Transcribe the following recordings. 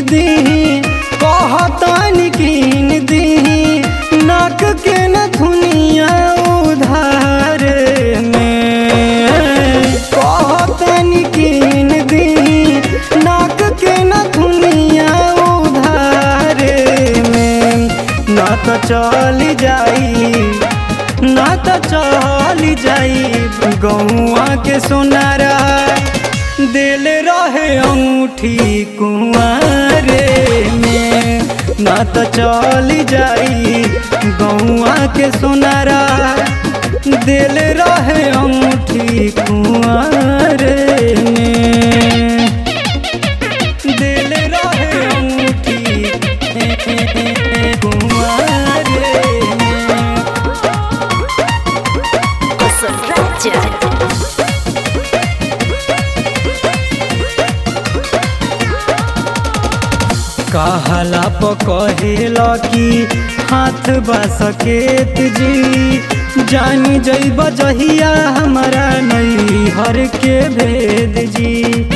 दी कहतन कीन दी नाक के न धुनिया उधार में कहतन कीन दी नाक के न धुनिया उधार में ना तो चल जाई ना तो चल जाई गौआ के सोनारा दिल रहे अंगूठी कुंवारे में ना तो चल जाई गौआ के सोनारा दिल रहे अंगूठी कुंवारे में दिल रहे अंगूठी कुंवारे में Concentracja. कहला पकहेला कि हाथ बसकेत जी जानी जैब जहिया हमारा नैहर के भेद जी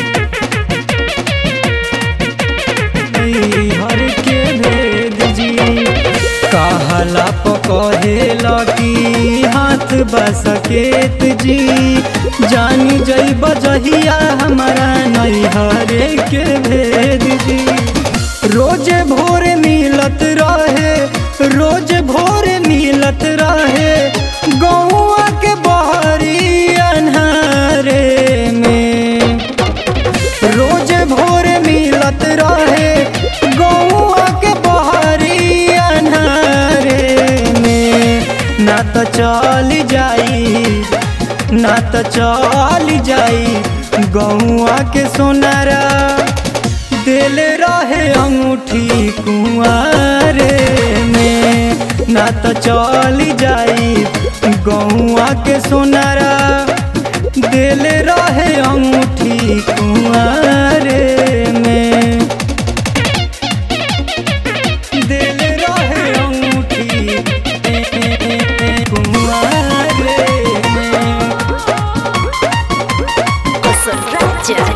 नैहर के भेद जी कहला पकहेला कि हाथ बसकेत जी जानी जैब जहिया हमारा नैहर के भेद जी रोज भोर मिलत रहे रोज भोर मिलत रहे गौआ के बहरी अन्हारे में रोज भोर मिलत रहे गौआ के बहरी अन्हारे में ना तो चल जाई ना तो चल जाई गौआ के सोनारा दिल रहे अंगूठी कुंवारे में ना तो चल जाई गौआ के सोनारा दिल रहे अंगूठी कुंवारे में दिल रहे अंगूठी कुंवारे में Concentracja.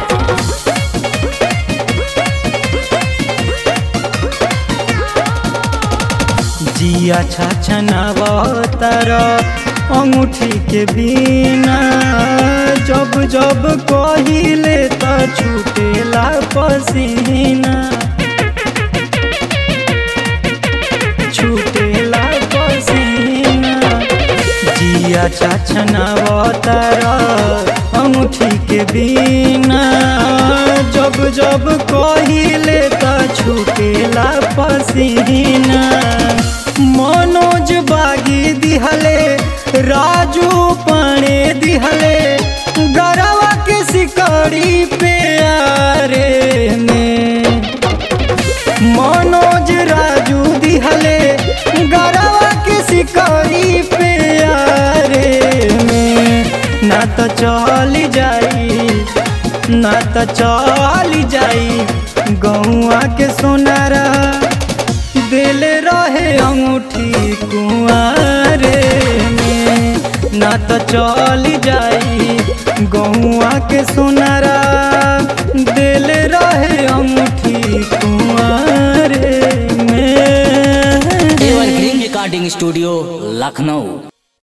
जिया छछनावतर अंगूठी के बिना जब जब कहिले त छूटेला पसीना छूटेला पसीना जिया छछनावतर अंगूठी के बिना जब जब कहिले त छूटेला पसीना मनोज बागी दिहले राजू पाणे दिहले गरवा के सिकड़ी पे आरे में मनोज राजू दिहले गरवा के सिकड़ी पे आरे में ना तो चल जाई ना तो चल जाई गौआ के सोनारा दिल रहे अंगूठी कुंवारे में ना तो चल जाई गौआ के सोनारा दिल रहे अंगूठी कुंवारे में एवरग्रीन रिकॉर्डिंग स्टूडियो लखनऊ